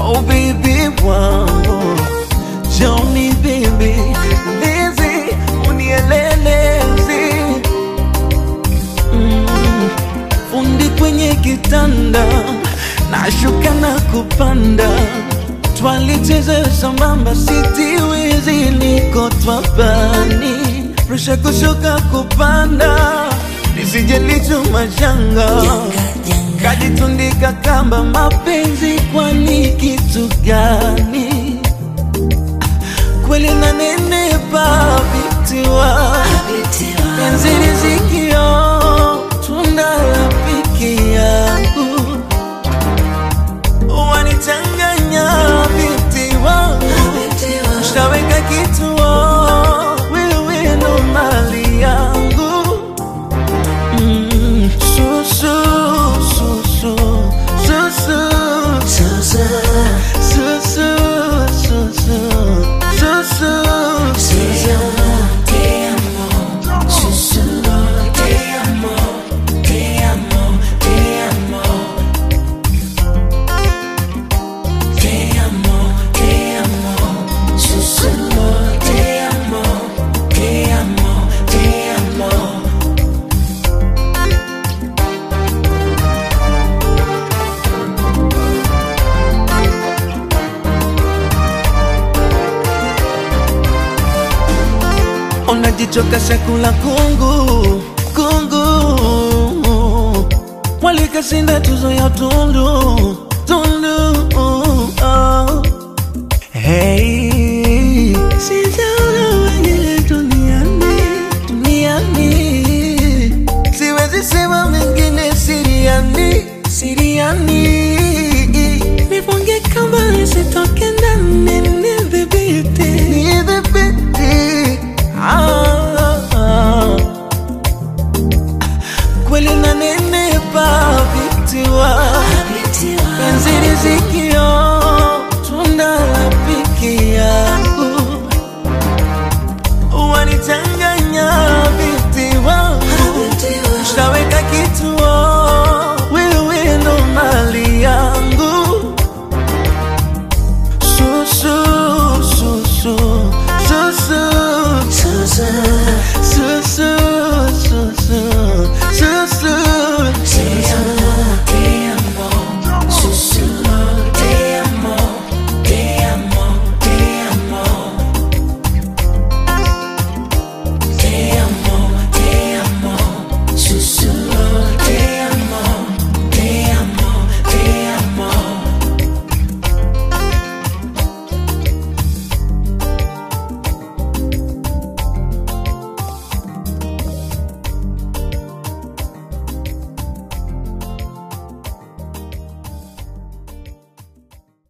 Oh baby wangu Johnny baby Lizzy unielelezi mm. Fundi kwenye kitanda Nashuka na kupanda Twalicheza sambamba sitiwezi niko twapani Presha kushuka kupanda Nisije lichuma janga Kajitundika kamba mapenzi kwani kitu gani? Kweli nanenepa vitiwa penzi rizikio tunda la piki yangu wanichanganya vitiwa shaweka kituo wewe ndo mali yangu Mm, su, su, su, su, su, su, su, su, su, su, su, su, su. unajichoka chakula kungu kungu walikashinda tuzo ya tundu tundu oh. hey. sijaona wengine duniani duniani siwezi sema mengine siriani siriani nifunge kamba nisitoke